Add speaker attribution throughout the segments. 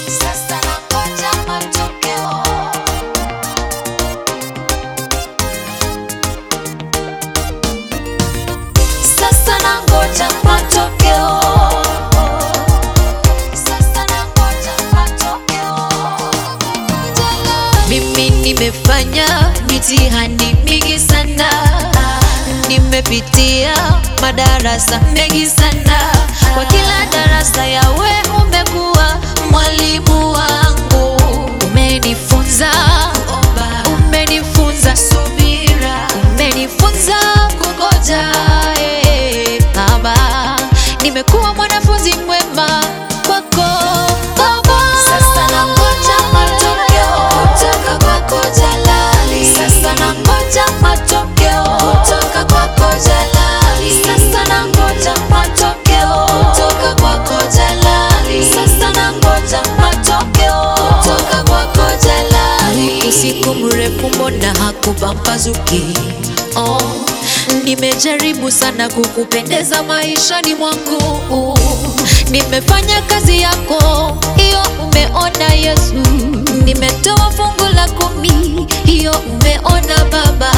Speaker 1: Sasa nangoja matokeo. Sasa nangoja matokeo. Sasa nangoja matokeo.
Speaker 2: Mimi nimefanya mitihani mingi sana, nimepitia madarasa mengi sana. Kwa kila darasa yawe umekuwa mwalimu wangu, umenifunza umenifunza subira, umenifunza kungoja. eh, Baba, nimekuwa mwanafunzi mwema kwako Baba.
Speaker 1: Sasa nangoja matokeo kutoka kwako Jalali. Sasa nangoja matokeo kutoka kwako Jalali. Sasa nangoja matokeo kutoka kwako Jalali. Sasa nangoja matokeo kutoka kwako Jalali.
Speaker 2: usiku mrefu mbona hakupambazuki? Oh, nimejaribu sana kukupendeza maishani mwangu, nimefanya kazi yako hiyo, umeona Yesu, nimetoa fungu la kumi, hiyo umeona Baba,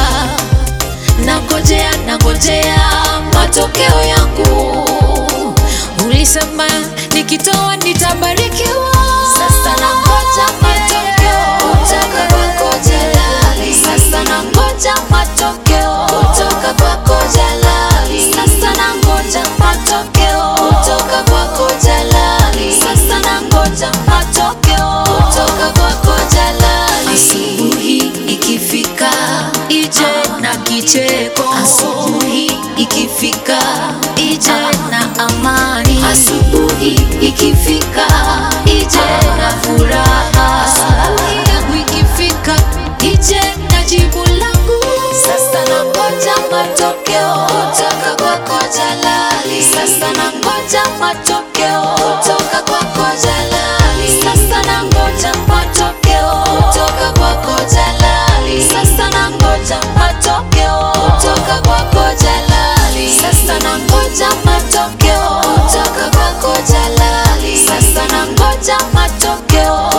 Speaker 2: nangojea nangojea matokeo yangu, ulisema nikitoa nitabarikiwa.
Speaker 1: Sasa nangoja matokeo kutoka kwako Jalali. Sasa nangoja matokeo kutoka kwako Jalali. Sasa nangoja matokeo kutoka kwako Jalali. Sasa nangoja matokeo kutoka kwako Jalali.
Speaker 2: Asubuhi ikifika ije na kicheko, asubuhi ikifika ije na amani, asubuhi ikifika ije na furaha, asubuhi yangu ikifika ije na jibu langu.
Speaker 1: Sasa nangoja matokeo kutoka kwako Jalali. Sasa nangoja matokeo kutoka kwako Jalali. Sasa nangoja matokeo kutoka kwako Jalali. Sasa nangoja matokeo kutoka kwako Jalali. Sasa nangoja matokeo kutoka kwako Jalali. Sasa nangoja matokeo